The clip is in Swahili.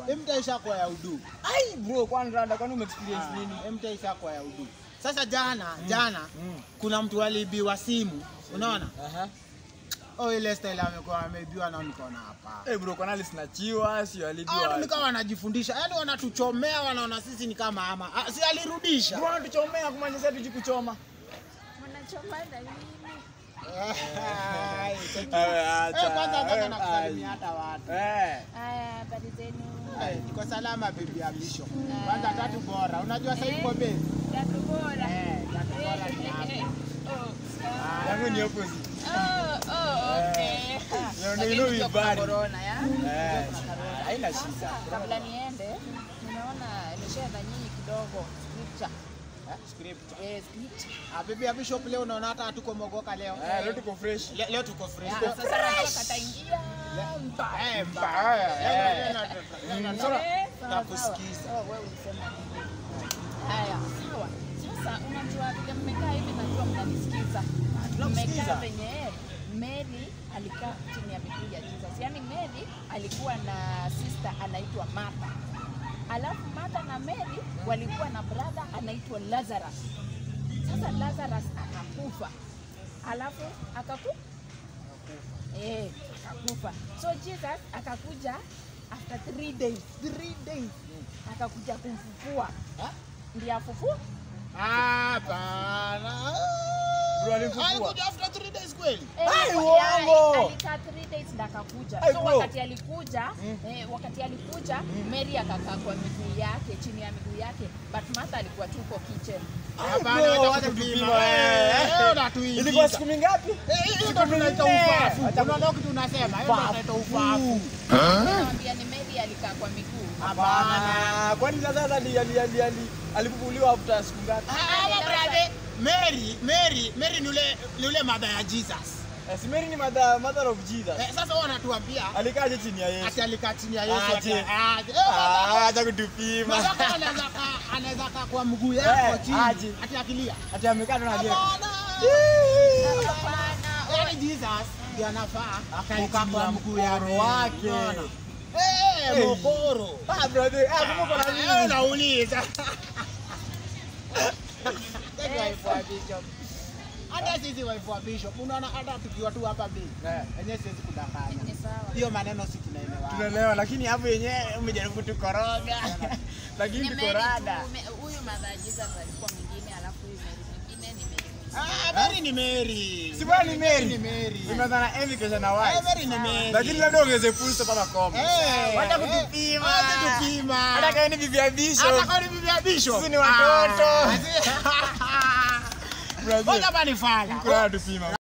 Mta ishakuwa ya udu. Ai bro, kwani rada kwani umeexperience nini? Mta ishakuwa ya udu. Sasa jana, jana Mm. kuna mtu aliibiwa simu. Unaona? Aha. Oh, ile style amekuwa ameibiwa na nikaona hapa. Eh bro, kwani alisinachiwa, sio alibiwa. Watu nikawa wanajifundisha, yaani wanatuchomea, wanaona sisi ni kama ama. Ah, si alirudisha. Bro, tuchomea kumaanisha sasa tujikuchoma. Mnachoma na nini? Ai, thank you. Wewe Eh, acha. kwanza nataka wewe, nakusalimia ai. hata watu. Eh. Haya, habari zenu? Eh, Niko salama bibi ya Bisho. Kwanza tatu bora. Unajua sasa yuko base. Tatu bora. Eh, tatu bora ni hapa. Oh, sawa. Yangu ni opposite. Oh, oh, okay. know, Lakini you know ndio we kuna bad. corona, ya? Eh. Kuna corona. Haina Sasa, shida. Kabla niende, nimeona nimeshare na nyinyi kidogo scripture. Eh, script. Eh, scripture. Ah, bibi ya Bishop leo unaona hata hatuko mogoka leo. Eh, leo tuko fresh. Le- Leo tuko fresh. Ya, Sasa najua kataingia mbaya. Eh, mbaya. Eh. Eh, na- na- na- na- Sasa- Eh, sawa, nakusikiza. sawa. Oh, wewe ulisema nini? Haya, sawa. Sasa unajua vile mmekaa hivi najua mnanisikiza. tunakusikiza. Mmekaa venye Mary alikaa chini ya miguu ya Jesus. Yaani Mary alikuwa na sister anaitwa Martha. Alafu Martha na Mary walikuwa na brother anaitwa Lazarus. Sasa Lazarus akakufa. Alafu akaku Eh, akakufa. So Jesus akakuja after three days, three days akakuja kumfufua ndiye afufua. Hapana. Bro, alimfufua. Alikuja after three days kweli? Eh, Ai, ya- uongo! Alikaa three days ndo akakuja. Ai, So bro. wakati alikuja, eh, wakati alikuja Mary akakaa kwa miguu yake, chini ya miguu yake, but Martha alikuwa tu kwa kitchen. Hapana, bro, wacha wacha kutupima. kutupima, Eh, eh. eh, unatuingiza. Ilikuwa siku mingapi? Eh, hiyo ndo tunaita nne. ufafu. Wacha- Unaona kitu unasema? Hiyo ndo tunaita ufafu. Nakwambia ni Mary alikaa kwa miguu. Hapana. Kwani sasa ali ali ali ali alifufuliwa after siku ngapi? Hawa brother, Mary, Mary, Mary ni ule ni ule mother ya Jesus. Eh, si Mary ni mother mother of Jesus. Eh, sasa wao wanatuambia Alikaje chini ya Yesu? ati alikaa chini ya Yesu Aje. ati- aje. Eh, baba, Ah, acha kutupima. baba anaweza kaa anaweza kaa kwa mguu Eh, yako chini aje. ati akilia. Ati amekaa tu na je. Hapana. Hapana. Yaani Jesus ndiye anafaa akae Kukaa chini kwa ya mguu ya mkono wake. Unaona? Eh, Eh. mokoro. Ah, brother. Ah, kumbe uko na Ah, nini? unauliza. Thank you, wife wa Bishop. Hata sisi wife wa Bishop, unaona hata tukiwa tu hapa bi. Eh. Enyewe siwezi kudanganya. Ni sawa. Hiyo maneno si tunaelewa. Tunaelewa lakini hapo yenyewe umejaribu kutukoroga. Lakini Ni tuko Mary rada. tu, me- Huyu mother Jesus alikuwa mwingine, alafu huyu Mary mwingine ni Mary mwingine. Ah, Mary ni Mary. Si bwana ni Mary. Ni Mary. Imezana Emmy kesha na Eh, wife. Mary ni Mary. Lakini labda ongeze full stop hapa koma. Eh, Wacha eh, kutupima. wacha kutupima. Hata kama ni bibi ya Bishop. Hata kwa ni bibi ya Bishop. Sisi ni watoto. Ah, si- Brother. Ngoja bani fala. Kuna tupima.